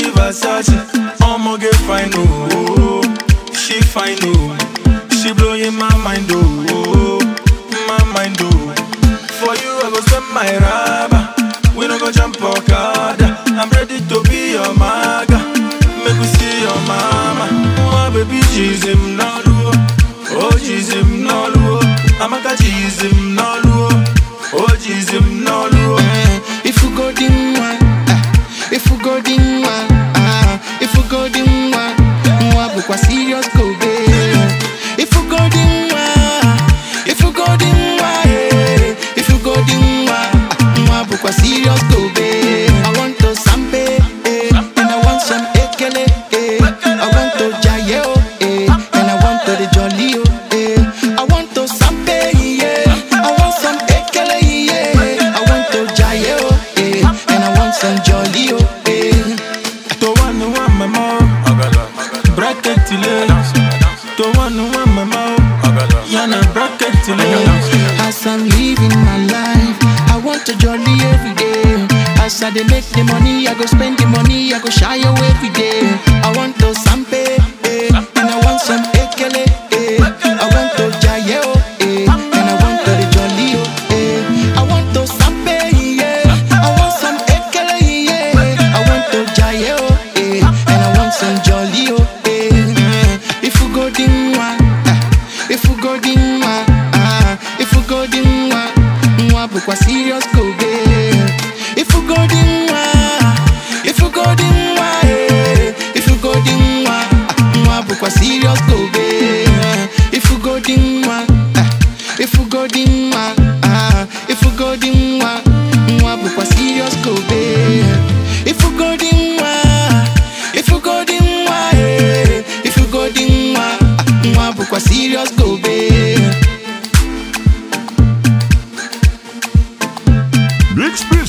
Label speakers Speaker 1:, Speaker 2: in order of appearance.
Speaker 1: Gucci Versace I'ma get fine oh She fine oh She blowing my mind oh My mind oh For you I go spend my rubber We no go jump Okada I'm ready to be your maga Make we see your mama My baby she's him nolu Oh she's him nolu Amaka she's him nolu Oh she's him nolu
Speaker 2: If you go dim one, ah, if you go dim one, ah, if you go dim one, mwa bukwa serious go be. If you go dim one, if you go dim one, eh, if you go dim one, mwa bukwa serious go be. I want to sampe, eh, and I want some ekele, eh, I want to jaye, oh, eh, and I want to the jolly, oh, eh, I want to sampe, yeah, I want some ekele, yeah, I want to jaye, oh, eh, and I want some jolly, oh, eh.
Speaker 1: To one who want my mouth Bracket till To one who want my mouth Yana bracket till
Speaker 2: As I'm living my life, I want to jolly every day. As I dey make the money, I go spend the money, I go shy away every day. I want to sampe, eh, and I want some ekele, eh. I want to jaye, oh, eh, and I want to the jolly, oh, eh. I want to sampe, yeah. I want some ekele, yeah. I want to jaye, oh, eh, and I want some jolly, oh, eh. If you go dim one, ah, if you go dim one, ah, if you go dim one, mwa bukwa serious go be. If you go dim one, if you go dim one, eh, if you go dim one, ah, mwa bukwa serious go be. If you go dim one, ah, if you go dim one, ah, if you go dim one, mwa bukwa serious go be. If you go dim one, if you go dim one, eh, if you go dim one, ah, mwa bukwa serious go be.
Speaker 3: Big Spin